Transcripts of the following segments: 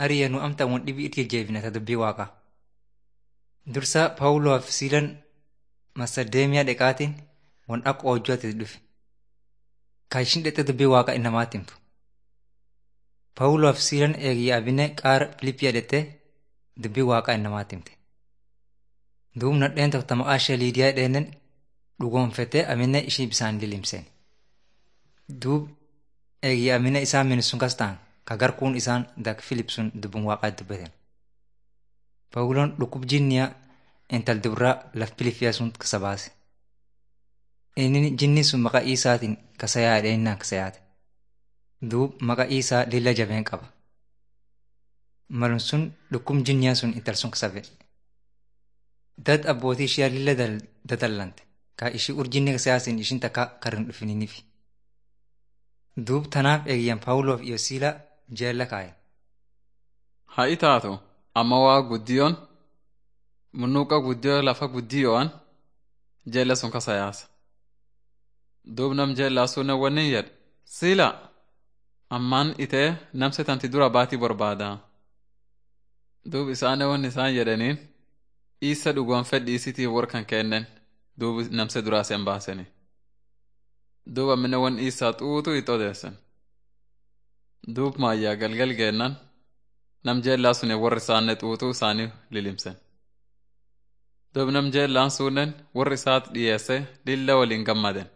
hariya nu amta won dhibii itti jajjeebina ta dubbii waaqa. Dursa Paawuloof siilan Masadeemiyaa dheqaatiin won akka hojjate dhufe. Ka ishin dhexxe dubbii waaqa innamaatti himtu. Paawuloof siilan eegii abine qaara Filiippiyaa dhexxe dubbii waaqa innamaatti himte. Duub nadheen tokko maqaa ishee Liidiyaa dheenen dhugoonfatee amine ishii bisaan lilimseen. Duub eegii amine isaan minisun kas ta'an ka garkuun isaan dak Filiip sun dubbiin waaqaa dubbatan. Pawuloon dhukkub jinniyaa intal dubraa laf Filiippiyaa sun kasa baase. Inni jinni sun maqaa Iisaatiin kasa yaadhe innaan kasa yaade. Duub maqaa Iisaa lilla jabeen qaba. Malum sun dhukkub jinniyaa sun intal sun kasa ba'e. Dad abbootii ishee lilla dadallante. Ka ishii urjinni kasa yaasin ishin takka karin dhufiniinifi. Duub tanaaf eegiyyan Paawuloof iyo Siilaa jeella kaaye. Ha'i taatu amma waa guddiyoon munnuuqa guddiyoo lafa guddiyo'an jeella sun kasa yaasa. Duub nam jeellaa sunnen wannin jedhe Siila ammaan itee namse tanti dura baatii barbaadaa. Duub isaane wanni isaan jedhaniin isa dhugoonfedhi isitii warkan kennen duub namse duraa sen baaseni. Duub ammine wan isaa xuutu itti odeessan. Duub maayyaa galgal geennan nam jeellaa sun warri isaanne xuuxuu isaanii lilimsen. Duub nam jeellaan sunnen warri isaat dhiyeesse lilla waliin gammaden.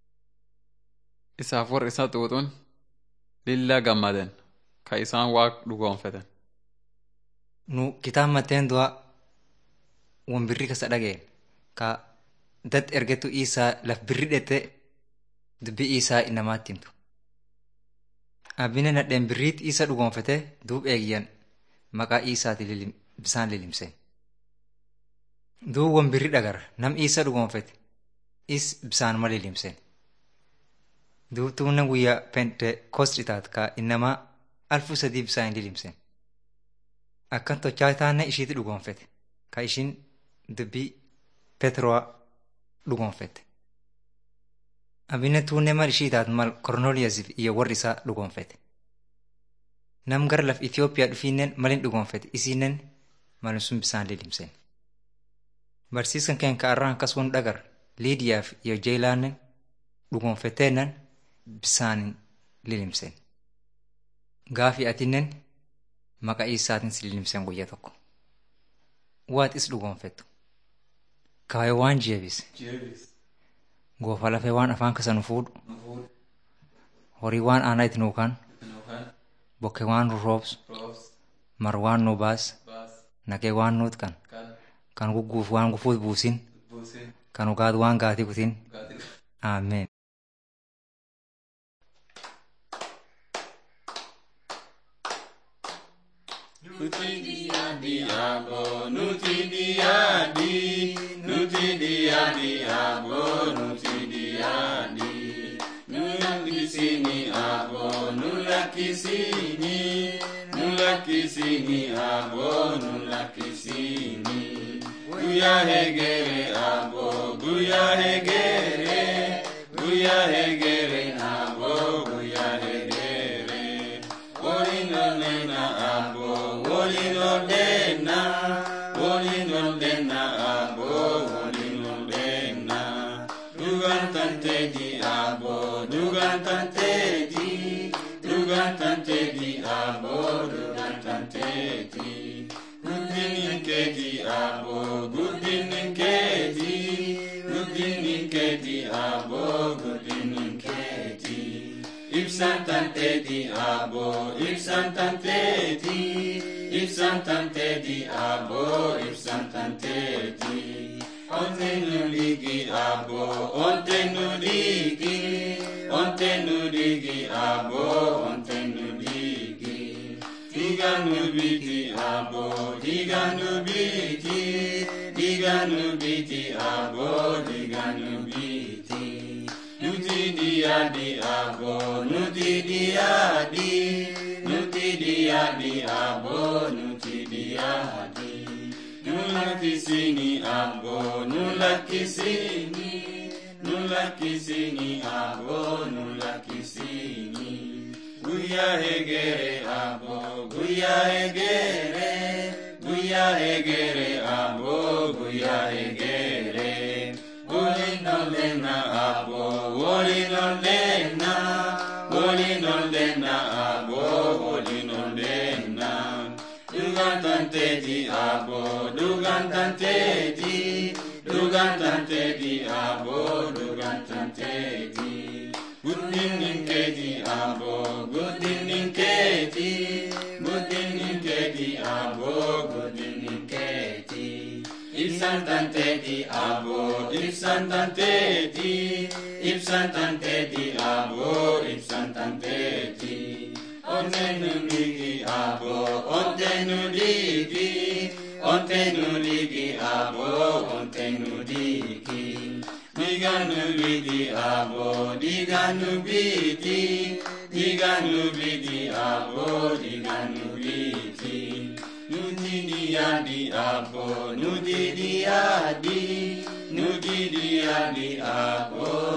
Isaaf warri isa xuuxuun lilla gammaden ka isaan waaq dhugoonfeten. Nu kitaab mateen du'a won birri kasa dhageen ka dad ergetu isaa laf birri dhette dubbii isaa innamaatti himtu. Abbine nadheen birriit isa dhugoonfate duub eegiyyan maqaa isaati bisaan lilimseen. Duub won birri dhagara nam isa dhugoonfate is bisaanuma lilimseen. Duub tuunna guyyaa pente kostritaat ka innamaa alfu sadii bisaan lilimseen. Akkan tochaa taanne ishiiti dhugoonfate ka ishin dubbii Petroo dhugoonfate. Abinne tuunne mal ishii taat mal Kornooliyasiif iyo warri isaa dhugoonfate. Nam gara laf Itoophiyaa dhufiinnen malin dhugoonfate isiinnen malin sun bisaan lilimseen. Barsiiskan keen ka arraan akkas won dhagar Liidiyaaf iyo Jeelaannen dhugoonfateennan bisaanin lilimseen. Gaafi atinnen maqaa isaatiin si lilimseen guyyaa tokko. Waat is dhugoonfettu. Kaayee waan jeebise. Goofa lafee waan afaan kasa nu fuudhu. Horii waan aanaa itti nuukaan. Bokke waan nu roobsu. Mar waan nu baas. Naqee waan nuut kan. Kan gugguuf waan gufuut buusin. Kan ugaat waan gaatii kutin. Ameen. Nuti dia diabo, nuti dia di, nuti dia diabo, nuti dia di. Nulak di sini abo, nulak di sini, nulak di sini abo, nulak di sini. Guya hegere abo, guya hegere, guya hegere abo, guya hegere. Olino nena abo, olino dena, olino dena abo, olino dena. Dugan tante di abo, dugan tante di, dugan tante di abo, dugan tante di. Gudinin ke di abo, gudinin ke di, gudinin ke di abo, gudinin ke di. Ibsan tante di abo, ibsan tante di, ibsan tante di abo, ibsan tante di. Onte nuligi abo, onte nuligi, onte nuligi abo, onte nuligi. Diga nubiti abo, diga nubiti, diga nubiti abo, diga nubiti. Nuti dia di abo, nuti dia di, nuti dia di abo, nuti dia di. Nulaki sini abo, nulaki sini, nulaki sini abo, nulaki sini. Guyyaa eegere aboo guyyaa eegere guyyaa eegere aboo guyyaa eegere waliin ollenna aboo waliin ollenna waliin ollenna aboo waliin ollenna dhugaan tanteeti aboo dhugaan tanteeti dhugaan tanteeti aboo dhugaan tanteeti. Guddinnin keeti aboo guddinnin keeti guddinnin keeti aboo guddinnin keeti ibsaan tanteeti aboo ibsaan tanteeti ibsaan tanteeti aboo ibsaan tanteeti onteenu ligi aboo onteenu ligi onteenu ligi aboo onteenu ligi. Diganu biti abo, diganu biti, diganu biti abo, diganu biti. Nuti diadi abo, nuti diadi, nuti diadi abo,